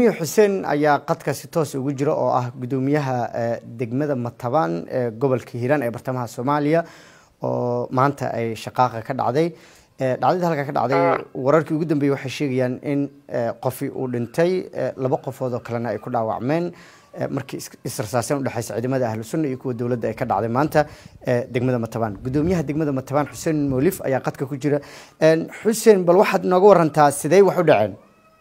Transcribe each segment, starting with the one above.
guddoomiye xuseen ayaa qadka si toos ugu jira oo ah guddoomiyaha degmada matabaan ee gobolka hiiraan ee bartamaha soomaaliya oo maanta ay shaqaaqa ka dhacday dhacdada halka ka dhacday wararkii ugu dambeeyey waxay sheegayaan in qofi uu dhintay laba qofood oo kalena ay ku dhaawacmeen markii israsaaseen udhexeysa ciidamada ahlu sunna iyo kuwa dowladda ay ka dhacday maanta degmada matabaan guddoomiyaha degmada matabaan xuseen moolif ayaa qadka ku jira xuseen bal waxaad nooga warantaa sidee wax u dhaceen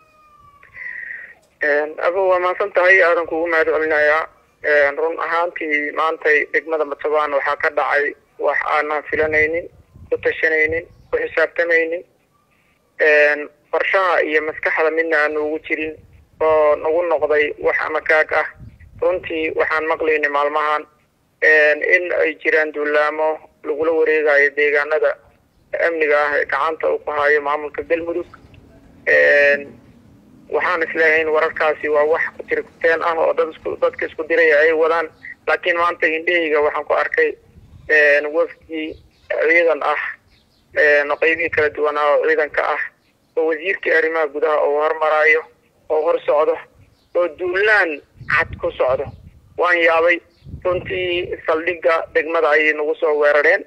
aba waa mahadsan tahay aadan kugu mahad celinayaa run ahaantii maantay degmada matabaan waxaa ka dhacay wax aanan filanaynin ku tashanaynin ku xisaabtamaynin farshaha iyo maskaxda midna aan ugu jirin oo nagu noqday wax amakaag ah runtii waxaan maqlaynay maalmahan in ay jiraan duulaamo lagula wareegayo deegaanada amniga ah ee gacanta uu ku hayo maamulka galmudug waxaan isleeyahayn wararkaasi waa wax kutirkuteen ah oo dad isku dadka isku diraya ay wadaan laakiin maanta indhahayga waxaan ku arkay wafdi ciidan ah qaybihii kala duwanaa oo ciidanka ah oo wasiirkii arrimaha gudaha oo hormaraayo oo hor socdo oo duulaan cad ku socdo waan yaabay runtii saldhigga degmada ayay nagu soo weerareen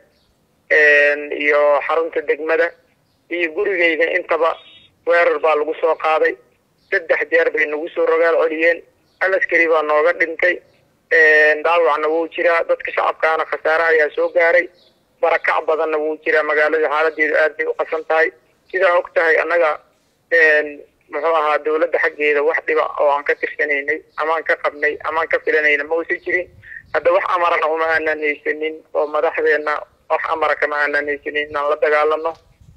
iyo xarunta degmada iyo gurigayga intaba weerar baa lagu soo qaaday saddex jeer bay nagu soo rogaal celiyeen hal askari baa nooga dhintay dhaawacna wuu jiraa dadka shacabkaana khasaare ayaa soo gaaray barakac badanna wuu jiraa magaalada xaaladeedu aad bay u qasan tahay sidaa og tahay annaga muxuu ahaa dawladda xaggeeda wax dhiba oo aan ka tirsanaynay amaan ka qabnay amaan ka filanayna ma uusan jirin hadda wax amarana uma aanan haysanin oo madaxdeena wax amara kama aanan haysanin inaan la dagaalano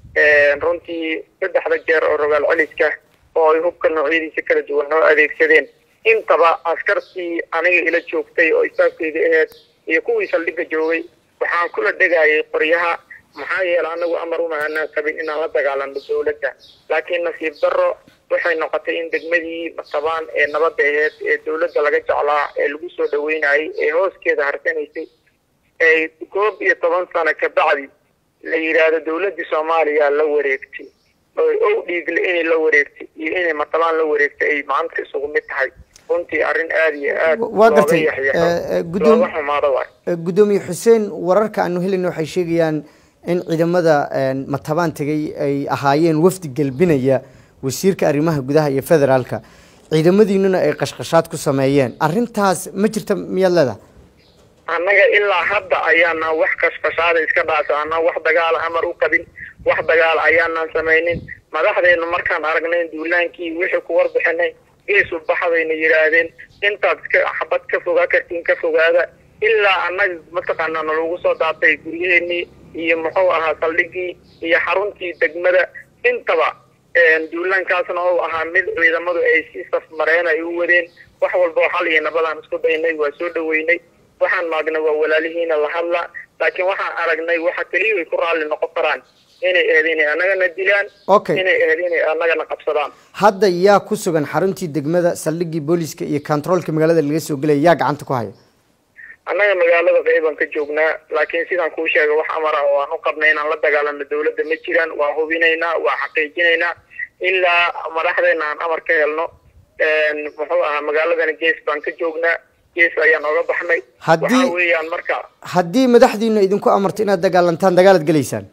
runtii saddexda jeer oo rogaal celiska oo ay hubka noocyadiisa kala duwan noo adeegsadeen intaba askartii aniga ila joogtay oo istaafkeyda aheyd iyo kuwii saldhigga joogay waxaan kula dhegayay qoryaha maxaa yeele anagu amar uma aanaan qabin inaan la dagaalano dawladda laakiin nasiib darro waxay noqotay in degmadii matabaan ee nabadda aheyd ee dawladda laga jeclaa ee lagu soo dhaweynayay ee hooskeeda harsanaysay ay koob iyo toban sano kabacdi la yidhaahdo dawladdii soomaaliya la wareegtay oo ow dhiigle inay la wareegtay iyo inay matabaan la wareegtay ay maanta isugu mid tahay runtii arrin aada iyo aad waa gartay looga xumaado waay guddoomiye xuseen wararka aanu helayna waxay sheegayaan in ciidamada matabaan tegay ay ahaayeen wafdi gelbinaya wasiirka arrimaha gudaha iyo federaalka ciidamadiinuna ay qashqashaad ku sameeyeen arrintaas ma jirta miyaad leedahay annaga ilaa hadda ayaanaan wax kashqashaada iska dhaasa anaan wax dagaala amar u qabin wax dagaala ayaanaan samaynin madaxdeena markaan aragnay duulaankii wixii ku warbixinay geesu baxa bayna yidhaahdeen intaad iska xabad ka fogaa kartiin ka fogaada ilaa annaga mataqaanaa nalagu soo daatay guryaheenii iyo muxuu ahaa saldhigii iyo xaruntii degmada intaba duulaankaasna oo ahaa mid ciidamadu ay si safmareen ay u wadeen wax walbao xal iyo nabadaan isku daynay waa soo dhaweynay waxaan maagnay waa walaalihiina la hadla laakiin waxaan aragnay waxa keliya ay ku raalli noqon karaan inay ahayd inay annagana dilaan Okay. inay ahayd inay annagana qabsadaan hadda yaa ku sugan xaruntii degmada saldhiggii booliska iyo kontaroolka magaalada laga soo gelaya yaa gacanta ku haya annaga magaalada qeybaan ka joognaa laakiin sidaan kuu sheegay wax amar ah oo aan u qabnay inaan la dagaalano dawladda ma jiraan waa hubinaynaa waa xaqiijinaynaa ilaa madaxdeena aan amar ka helno muxuu ahaa magaaladana gees baan ka joognaa gees ayaan oga baxnay Haddii- waxa weeyaan marka haddii madaxdiinu idinku amarto inaad dagaalantaan dagaalaad gelaysaan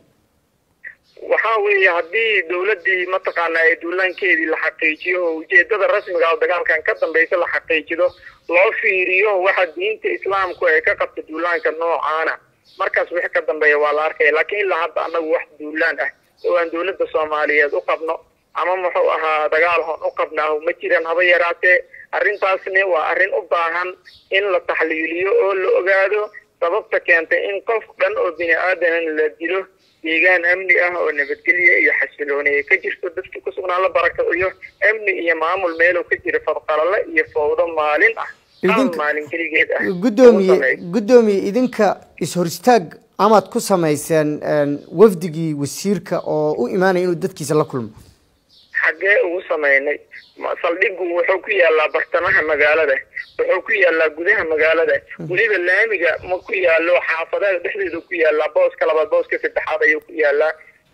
waxaa weeye haddii dawladdii mataqaanaa ee duulaankeedii la xaqiijiyo oo ujeedada rasmiga oo dagaalkan ka dambaysa la xaqiijido loo fiiriyo waxa diinta islaamku ay ka qabta duulaanka noocaana markaas wixii ka dambeeya waa la arkaya laakiin ilaa hadda annagu wax duulaan ah oo aan dawladda soomaaliyeed u qabno ama muxuu ahaa dagaal hoon u qabnaahu ma jiraan haba yaraatee arrintaasni waa arrin u baahan in la taxliiliyo oo la ogaado sababta keentay in qof dhan oo bini aadaman la dilo deegaan amni ah oo nabadgelyo iyo xasilooni ay ka jirto dadkii ku sugnaan la barakaciyo amni iyo maamul meelow ka jira fadqalale iyo fowdo maalin ah hal Idinka- maalin keligeed ah lagu guddoomiye sameeyo. guddoomiye idinka is-hor istaag amaad ku samayseen een, wafdigii wasiirka oo u imaanaya inuu dadkiisa la kulmo xaggee ugu samaynay Ma- saldhigu wuxuu ku yaalaa bartamaha magaalada wuxuu ku yaalaa gudaha magaalada weliba laamiga ma ku yaalo xaafadaha dhexdeedu ku yaalaa booska labaad booska saddexaad ayuu ku yaalaa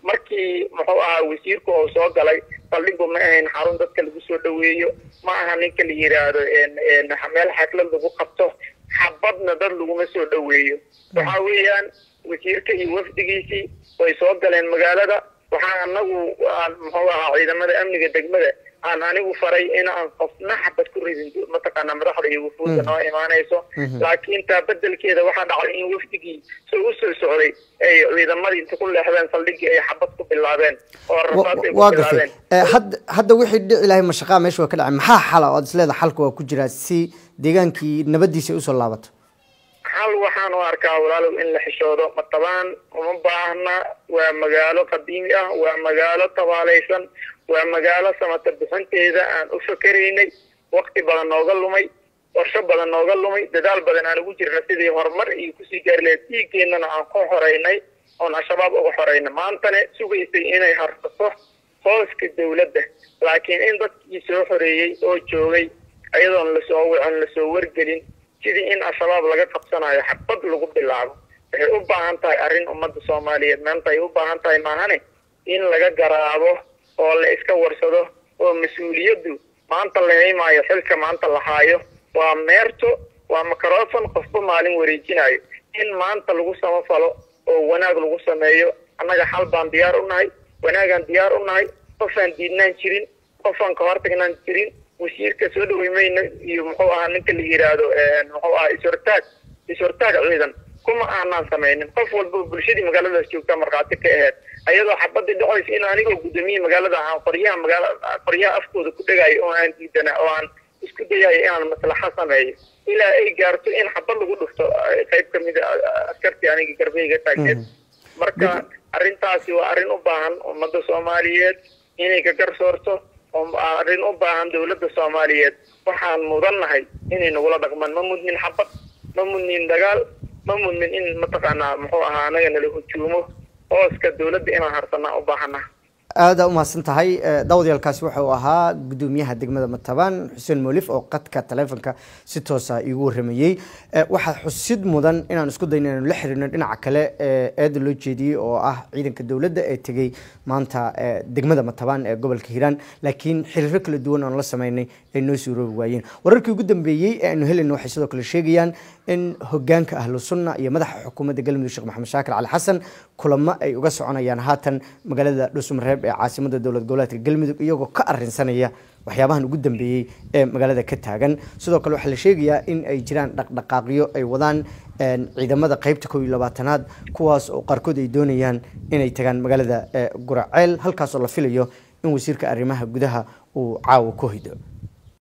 markii muxuu ahaa wasiirku oo soo galay saldhigu ma ahayn xarun dadka lagu soo dhaweeyo ma aha ninka la yidhaahdo meel xaflad lagu qabto xabadna dad laguma soo dhaweeyo waxa weeyaan wasiirka iyo wafdigiisii way soo galeen magaalada waxaa anagu aan muxuu ahaa ciidamada amniga degmada aan anigu faray in aan qofna xabad ku ridin mataqaana madaxda iyo wufuudda noo imaanayso laakiin taa bedelkeeda waxaa dhacday in wafdigii soo u soo socday ay ciidamadii inta ku leexdeen saldhigii ay xabad ku bilaabeen oo rasaas ay ku waa gartay bilaabeen hadda hadda wixii dhici lahay mashaqaa meesha waa ka dhacay maxaa xala ood isleedahay xalka waa ku jiraa si deegaankii nabadiisa ay usoo laabato hal waxaan u arkaa walaalow in la xishoodo matabaan uma baahna waa magaalo qadiimi ah waa magaalo tabaalaysan waa magaalo samata bixinteeda aan u fakeraynay wakti badan nooga lumay qorsho badan nooga lumay dadaal badan aan ugu jirna sidii horumar iyo kusii gaari lahayd dhiiggeenana aan ku xoreynay oon al-shabaab uga xoreynay maantana sugaysay inay harsato hooska dawladda laakiin in dadkii soo xoreeyey oo joogay ayadoon lasoo wicin lasoo wargelin sidii in al-shabaab laga qabsanayo xabad lagu bilaabo waxay u baahan tahay arrin ummadda soomaaliyeed maanta ay u baahan tahay maahane in laga garaabo oo la iska warsado oo mas-uuliyaddu maanta la haymaayo xilka maanta la haayo waa meerto waa microfon qofba maalin wareejinayo in maanta lagu samafalo oo wanaag lagu sameeyo annaga xal baan diyaar u nahay wanaagaan diyaar u nahay qofaan diidnaan jirin qofaan ka hortagnaan jirin wasiirka soo dhawey mayna iyo muxuu ahaa ninka la yidhaahdo muxuu ahaa ishortaag ishortaag ciidan kuma aanaan samaynin qof walba bulshadii magaaladaas joogtaa markhaati ka aheyd ayadoo xabadii dhacaysa in anigoo guddoomiye magaalada aan qoryaha magaala qoryaha afkooda ku dhegaayo oo aan diidana oo aan isku dayayo inaan maslaxa sameeyo ilaa ay gaarto in xabad lagu dhufto qayb ka mid a askartii aniga garbeyga taagneed marka arrintaasi waa arrin u baahan ummadda soomaaliyeed inay ka garsoorto oo arrin u baahan dawladda soomaaliyeed waxaan mudannahay inay nagula dhaqmaan ma mudnin xabad ma mudnin dagaal ma mudnin in mataqaanaa muxuu ahaa anaga nala hujuumo hooska dawladda inaan harsanaa u baahana aada umahadsan tahay dawadyaalkaasi waxa uu ahaa guddoomiyaha degmada matabaan xuseen moolif oo qadka taleefonka si toosa iigu waramayey waxaa xusid mudan inaan isku dayno inaynu la xiriirno dhinaca kale eeda loo jeediyey oo ah ciidanka dowladda ee tegey maanta degmada matabaan ee gobolka hiiraan laakiin xiriiro kala duwan oon la sameynay ay noo suuroobi waayeen wararkii ugu dambeeyey ee aynu helayno waxay sidoo kale sheegayaan in hogaanka ahlu sunna iyo madaxa xukuumadda galmudug sheekh maxamed shaakir cali xasan kulamo ay uga soconayaan haatan magaalada dhuusmareeb ee caasimada dowlad goboleedka galmudug iyagoo ka arinsanaya waxyaabahan ugu dambeeyey ee magaalada ka taagan sidoo kale waxaa la sheegayaa in ay jiraan dhaqdhaqaaqyo ay wadaan ciidamada qeybta kow iyo labaatanaad kuwaas oo qaarkood ay doonayaan inay tagaan magaalada guraceel halkaasoo la filayo in wasiirka arrimaha gudaha uu caawa ku hido